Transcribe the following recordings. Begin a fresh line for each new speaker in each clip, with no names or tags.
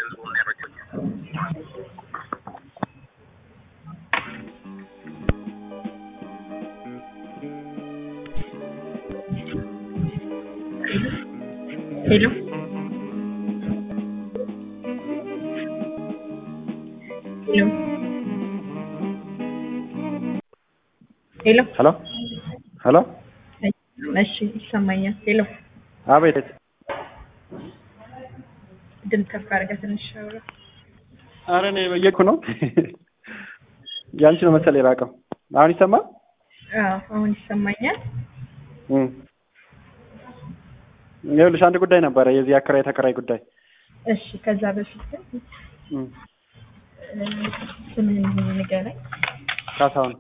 ሄሎ ሄሎ ሄሎ
ሄሎ ሄሎ
እሺ ይሰማኛል። ሄሎ
አቤት
ድምፅ ከፍ አድርገህ ትንሽ አውራ።
አረ እኔ በየኩ ነው ያንቺ ነው መሰለኝ የራቀው አሁን ይሰማል
አዎ አሁን ይሰማኛል።
እም። ይኸውልሽ አንድ ጉዳይ ነበረ የዚህ አከራይ ተከራይ ጉዳይ
እሺ ከዛ በፊት ግን
እም።
እ፣ ስምህን ንገረኝ።
ካሳሁን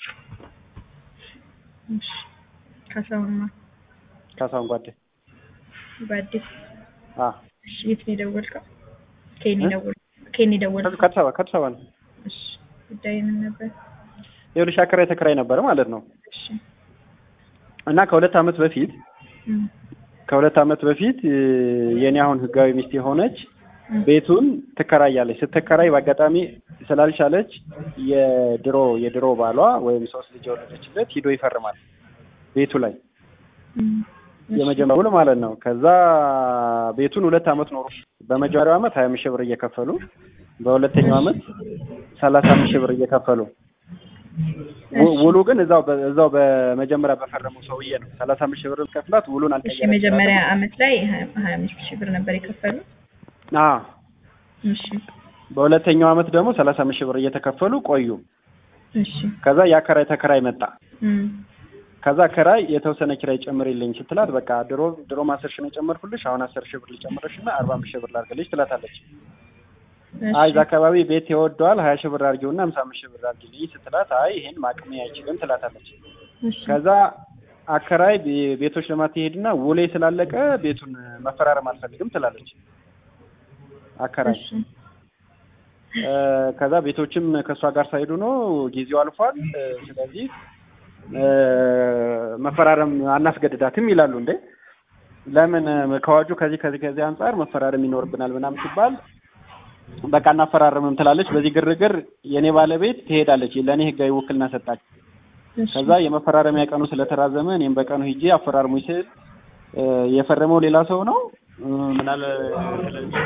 እሺ ካሳሁንማ
ካሳሁን ጓዴ
በአዲስ
አ
እሺ የት ነው የደወልከው? ከኔ
እ?
ደወል ከኔ ደወልከው?
ከአዲስ አበባ ከአዲስ አበባ ነው
እሺ ጉዳይ ምን ነበር?
ይኸውልሽ አከራይ ተከራይ ነበረ ማለት ነው
እሺ
እና ከሁለት ዓመት በፊት
እም፣
ከሁለት ዓመት በፊት እ፣ የኔ አሁን ህጋዊ ሚስት የሆነች
እም፣
ቤቱን ትከራያለች። ስትከራይ በአጋጣሚ ስላልቻለች የድሮ የድሮ ባሏ ወይም ሶስት ልጅ የወለደችለት ሂዶ ይፈርማል ቤቱ ላይ
እም፣ እሺ፣
የመጀመሪያው ውል ማለት ነው። ከዛ ቤቱን ሁለት ዓመት ኖሩ። በመጀመሪያው ዓመት ሀያ አምስት ሺህ ብር እየከፈሉ በሁለተኛው ዓመት ሰላሳ አምስት ሺህ ብር እየከፈሉ ው-
እሺ።
ውሉ ግን እዛው በ- እዛው በመጀመሪያ በፈረመው ሰውዬ ነው። ሰላሳ አምስት ሺህ ብር ከፍላት ውሉን
እሺ
አልቀየረም።
የመጀመሪያ አመት ላይ ሀያ ሀያ አምስት ሺህ ብር ነበር የከፈሉት።
አዎ
እሺ
በሁለተኛው ዓመት ደግሞ ሰላሳ አምስት ሺህ ብር እየተከፈሉ ቆዩ።
እሺ
ከዛ የአከራይ ተከራይ መጣ።
እም፣
ከዛ ከራይ የተወሰነ ኪራይ ጨምሪልኝ ስትላት በቃ ድሮ ድሮም አስር ሺህ ነው የጨመርኩልሽ አሁን አስር ሺህ ብር ልጨምርሽ እና አርባ አምስት ሺህ ብር ላድርግልሽ ትላታለች።
እሺ፣
አይ እዛ አካባቢ ቤት ይወደዋል ሀያ ሺህ ብር አድርጊውና ሃምሳ አምስት ሺህ ብር አድርጊልኝ ስትላት አይ ይሄን ማቅሜ አይችልም ትላታለች።
እሺ፣
ከዛ አከራይ ቤ- ቤቶች ልማት ይሄድና ውሌ ስላለቀ ቤቱን መፈራረም አልፈልግም ትላለች አከራይ።
እሺ፣
እ፣ ከዛ ቤቶችም ከእሷ ጋር ሳይሄዱ ነው ጊዜው አልፏል። እ፣ ስለዚህ እ፣ መፈራረም አናስገድዳትም ይላሉ። እንዴ ለምን እ፣ ከአዋጁ ከዚህ ከዚህ ከዚህ አንጻር መፈራረም ይኖርብናል ምናምን ሲባል በቃ እናፈራረምም ትላለች። በዚህ ግርግር የእኔ ባለቤት ትሄዳለች። ለእኔ ህጋዊ ውክልና ሰጣች።
እሺ፣
ከዛ የመፈራረሚያ ቀኑ ስለተራዘመ እኔም በቀኑ ሂጄ አፈራርሙኝ ስል እ፣ የፈረመው ሌላ ሰው ነው እ፣ ምናለ ስለዚህ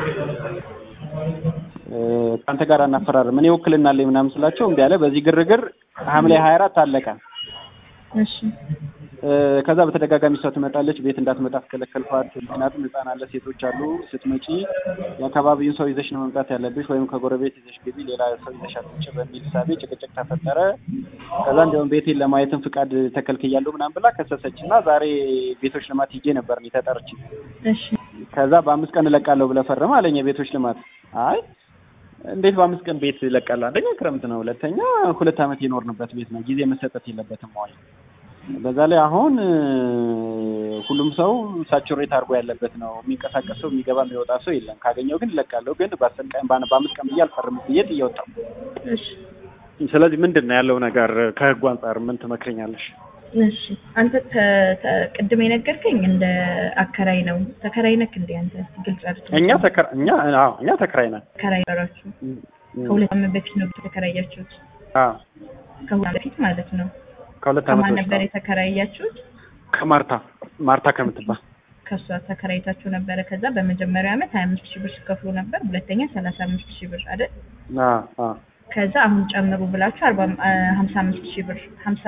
እ፣ ከአንተ ጋር አናፈራርም እኔ ውክልና አለኝ ምናምን ስላቸው እምቢ አለ። በዚህ ግርግር ሐምሌ ሀያ አራት አለቀ።
እሺ፣
እ፣ ከዛ በተደጋጋሚ እሷ ትመጣለች። ቤት እንዳትመጣ አስከለከልኳት። ምክንያቱም ህፃን አለ፣ ሴቶች አሉ። ስትመጪ የአካባቢውን ሰው ይዘሽ ነው መምጣት ያለብሽ፣ ወይም ከጎረቤት ይዘሽ ግቢ፣ ሌላ ሰው ይዘሽ አትምጪ በሚል ሳቤ ጭቅጭቅ ተፈጠረ። ከዛ እንዲያውም ቤቴን ለማየትም ፍቃድ ተከልክያለሁ ምናምን ብላ ከሰሰች እና ዛሬ ቤቶች ልማት ሂጄ ነበር እኔ ተጠርቼ።
እሺ፣
ከዛ በአምስት ቀን እለቃለሁ ብለህ ፈርም አለኝ የቤቶች ልማት። አይ እንዴት በአምስት ቀን ቤት ይለቃል? አንደኛ ክረምት ነው፣ ሁለተኛ ሁለት ዓመት የኖርንበት ቤት ነው፣ ጊዜ መሰጠት የለበትም ወይ? በዛ ላይ አሁን እ፣ ሁሉም ሰው ሳቹሬት አድርጎ ያለበት ነው። የሚንቀሳቀስ ሰው የሚገባ የሚወጣ ሰው የለም። ካገኘው ግን እለቃለሁ፣ ግን በአስር ቀን በአን- በአምስት ቀን ብዬ አልፈርም ብዬ ጥዬ ወጣሁ።
እሺ፣
ስለዚህ ምንድን ነው ያለው ነገር ከህጉ አንጻር ምን ትመክረኛለሽ?
እሺ። አንተ ተ- ተ- ቅድም የነገርከኝ እንደ አከራይ ነው። ተከራይ ነክ እንደ አንተ ግልጽ አድርግ።
እኛ ተከራ እኛ አዎ እኛ ተከራይ ነን።
ተከራይ ነበራችሁ።
እም፣ እም፣
ከሁለት ዓመት በፊት ነው የተከራያችሁት።
አዎ
ከሁለት ዓመት በፊት ማለት ነው።
ከሁለት ዓመት
ከማን
በፊት
ነበር
ነው።
የተከራያችሁት?
ከማርታ ማርታ ከምትባል
ከእሷ ተከራይታችሁ ነበረ። ከዛ በመጀመሪያው ዓመት ሀያ አምስት ሺህ ብር ሲከፍሉ ነበር። ሁለተኛ ሰላሳ አምስት ሺህ ብር አይደል?
አዎ አዎ
ከዛ አሁን ጨምሩ ብላችሁ አርባ ሀምሳ አምስት ሺህ ብር ሀምሳ